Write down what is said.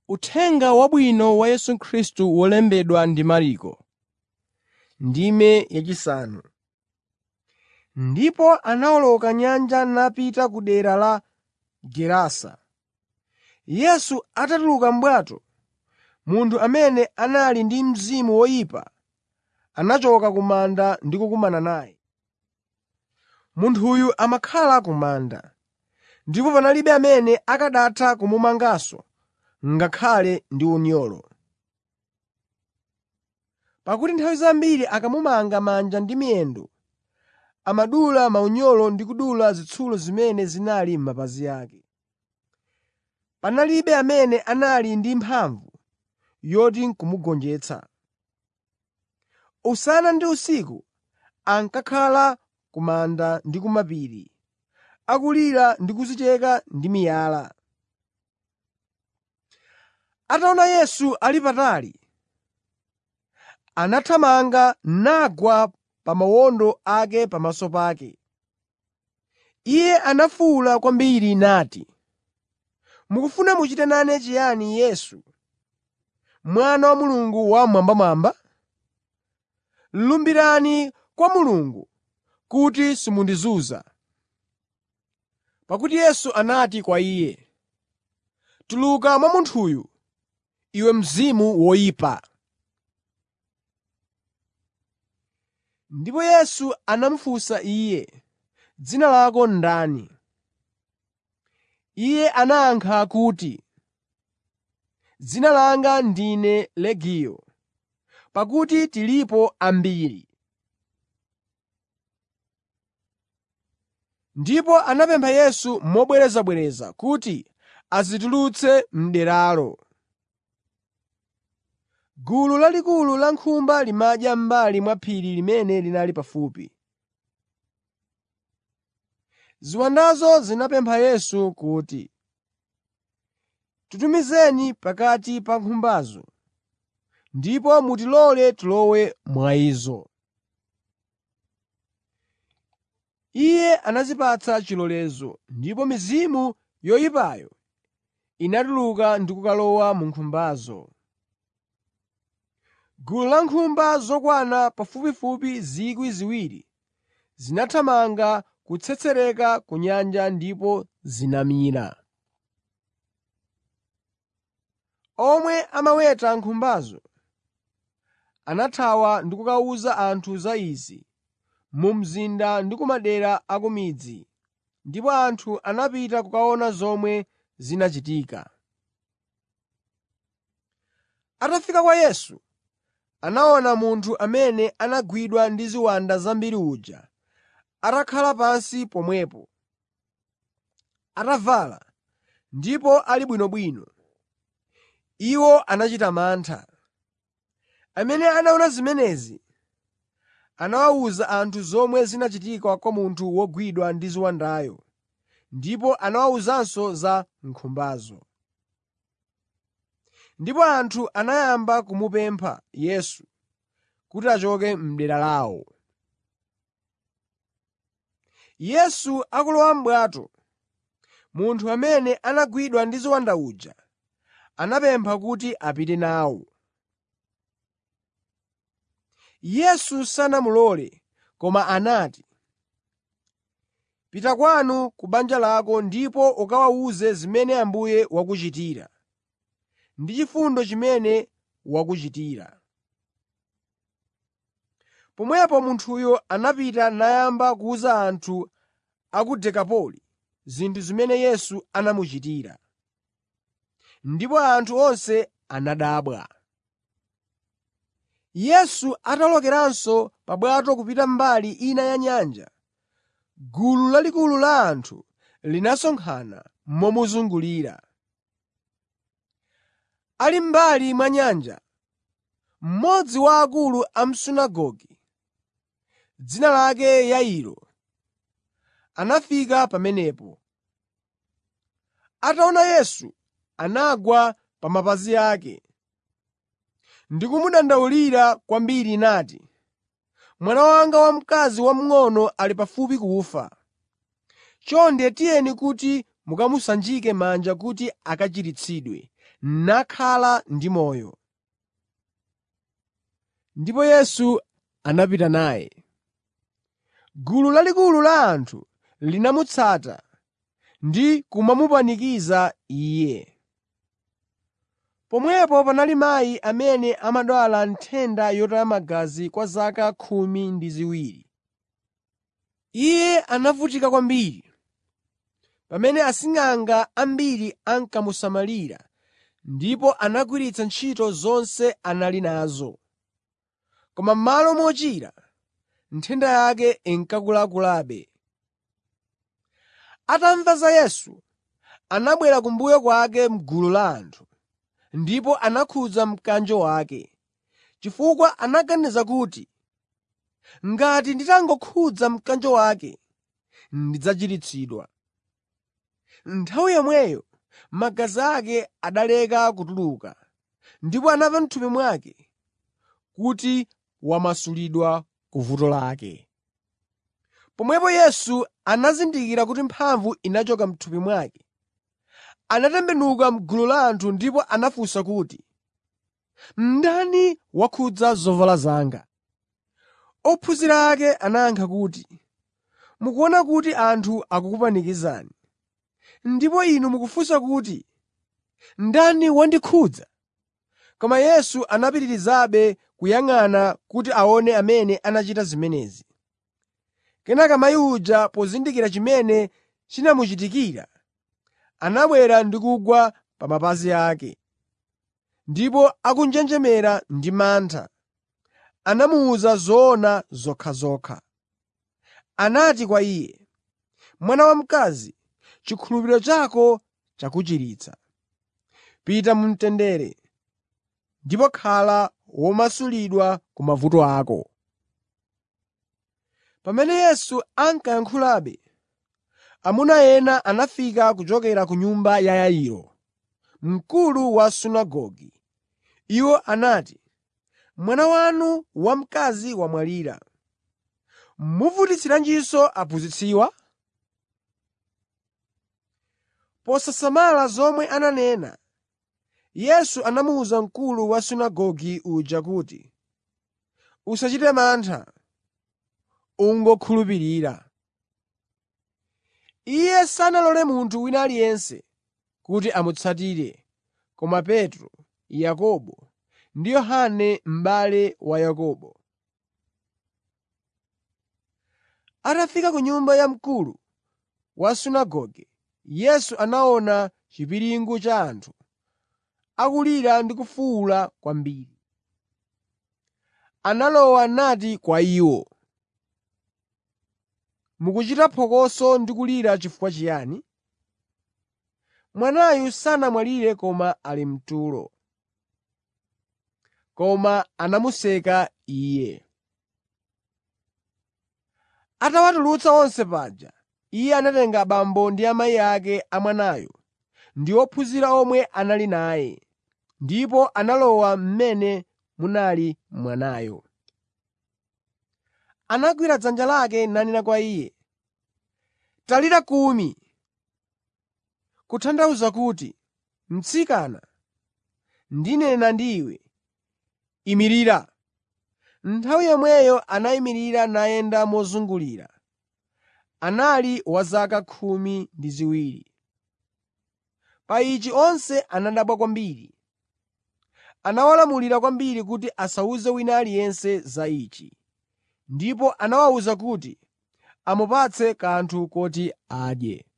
Uthenga Wabwino wa Yesu Khristu wolembedwa ndi Marko, ndime yachisanu. Ndipo anawoloka nyanja napita ku dera la Gerasa. Yesu atatuluka m'bwato, munthu amene anali ndi mzimu woyipa anachoka ku manda ndi kukumana naye. Munthuyu amakhala ku manda, ndipo panalibe amene akanatha kumumanganso ngakhale ndi unyolo. Pakuti nthawi zambiri akamumanga manja ndi miyendo, amadula maunyolo ndi kudula zitsulo zimene zinali m'mapazi ake. Panalibe amene anali ndi mphamvu yoti n'kumugonjetsa. Usana ndi usiku ankakhala ku manda ndi ku mapiri, akulira ndi kudzicheka ndi miyala. Ataona Yesu ali patali, anathamanga nagwa pa mawondo ake pamaso pake. Iye anafuwula kwambiri nati, “Mukufuna muchite nane chiyani Yesu, Mwana wa Mulungu Wammwambamwamba? Lumbirani kwa Mulungu kuti simundizunza.” Pakuti Yesu anati kwa iye, “Tuluka mwa munthuyu, iwe mzimu woyipa!” Ndipo Yesu anamufunsa iye, “Dzina lako ndani?” Iye anayankha kuti, “Dzina langa ndine Legiyo, pakuti tilipo ambiri.” Ndipo anamupempha Yesu mobwerezabwereza kuti asazitulutse m'deralo. Gulu lalikulu la nkhumba limadya m'mbali mwa phiri limene linali pafupi. Ziwandazo zinamupempha Yesu kuti, “Titumizeni pakati pa nkhumbazo, ndipo mutilole tilowe mwa izo.” Iye anazipatsa chilolezo, ndipo mizimu yoyipayo inatuluka ndi kukalowa mu nkhumbazo. Gulu la nkhumba zokwana pafupifupi 2,000 zinathamanga kutsetsereka ku nyanja ndipo zinamira. Omwe amaweta nkhumbazo anathawa ndi kukawuza anthu za izi mu mzinda ndi ku madera a ku midzi, ndipo anthu anapita kukaona zomwe zinachitika. Atafika kwa Yesu, anaona munthu amene anagwidwa ndi ziwanda zambiri uja atakhala pansi pomwepo, atavala ndipo ali bwinobwino. Iwo anachita mantha. Amene anaona zimenezi anawuza anthu zomwe zinachitika kwa munthu wogwidwa ndi ziwandayo, ndipo anawawuzanso za nkhumbazo. Ndipo anthu anayamba kumupempha Yesu kuti achoke m'dera lawo. Yesu akulowa m'bwato, munthu amene anagwidwa ndi ziwanda uja anamupempha kuti apite nawo. Yesu sanamulole, koma anati, “Pita kwanu ku banja lako ndipo ukawawuze zimene Ambuye wakuchitira, ndi chifundo chimene wakuchitira.” Pomwepo munthuyo anapita nayamba kuwuza anthu a ku Dekapoli zinthu zimene Yesu anamuchitira. Ndipo anthu onse anadabwa. Yesu atawolokeranso pa bwato kupita mbali ina ya nyanja, gulu lalikulu la anthu linasonkhana momuzungulira. Ali m'mbali mwa nyanja, mmodzi wa akulu a m'sunagoge, dzina lake Yairo, anafika pamenepo. Ataona Yesu, anagwa pa mapazi ake ndi kumudandaulira kwambiri nati, “Mwana wanga wamkazi wamng'ono ali pafupi kufa. Chonde tiyeni kuti mukamusanjike manja kuti akachiritsidwe nakhala ndi moyo. Ndipo Yesu anapita naye. Gulu lalikulu la anthu linamutsata ndi kumamupanikiza Iye. Pomwepo panali mayi amene amadwala nthenda yotaya magazi kwa zaka khumi ndi ziwiri. Iye anavutika kwambiri pamene asing'anga ambiri ankamusamalira ndipo anagwiritsa ntchito zonse anali nazo. Koma m'malo mochira, nthenda yake inkakulakulabe. Atamva za Yesu, anabwera kumbuyo kwake m'gulu la anthu, ndipo anakhudza mkanjo wake, chifukwa anaganiza kuti, “Ngati nditangokhudza mkanjo wake, ndidzachiritsidwa.” Nthawi yomweyo magazi ake analeka kutuluka, ndipo anamva m'thupi mwake kuti wamasulidwa ku vuto lake. Pomwepo Yesu anazindikira kuti mphamvu inachoka m'thupi mwake. Anatembenuka m'gulu la anthu ndipo anafunsa kuti, “Ndani wakhudza zovala zanga?” Ophunzira ake anayankha kuti, “Mukuona kuti anthu akukupanikizani, ndipo inu mukufunsa kuti, ‘Ndani wandikhudza?’ ” Koma Yesu anapitirizabe kuyang'ana kuti aone amene anachita zimenezi. Kenaka mayi uja pozindikira chimene chinamuchitikira, anabwera ndi kugwa pa mapazi ake. Ndipo akunjenjemera ndi mantha, anamuwuza zoona zokhazokha. Anati kwa iye, “Mwana wamkazi, chikhulupiriro chako chakuchiritsa. Pita mu mtendere ndipo khala womasulidwa ku mavuto ako.” Pamene Yesu ankayankhulabe, amuna ena anafika kuchokera ku nyumba ya Yairo, mkulu wa sunagoge. Iwo anati, “Mwana wanu wamkazi wamwalira. Muvutitsiranjinso aphunzitsiwa?” Posasamala zomwe ananena, Yesu anamuwuza mkulu wa sunagoge uja kuti, “Usachite mantha, ungokhulupirira.” Iye sanalole munthu wina aliyense kuti amutsatire koma Petro, Yakobo ndi Yohane m'bale wa Yakobo. Atafika ku nyumba ya mkulu wa sunagoge, Yesu anaona chipiringu cha anthu akulira ndi kufuwula kwambiri. Analowa nati kwa iwo, “Mukuchita phokoso ndi kulira chifukwa chiyani? Mwanayu sanamwalire koma ali mtulo.” Koma anamuseka Iye. Atawatulutsa onse paja, Iye anatenga abambo ndi amayi ake a mwanayo ndi ophunzira omwe anali naye, ndipo analowa m'mene munali mwanayo. Anagwira dzanja lake nanena kwa iye, “Talita kumi!” Kutanthauza kuti, “Mtsikana, ndinena ndi iwe, imirira.” Nthawi yomweyo anayimirira nayenda mozungulira. Anali wa zaka khumi ndi ziwiri. Pa ichi onse anadabwa kwambiri. Anawalamulira kwambiri kuti asawuze wina aliyense za ichi, ndipo anawawuza kuti amupatse kanthu koti adye.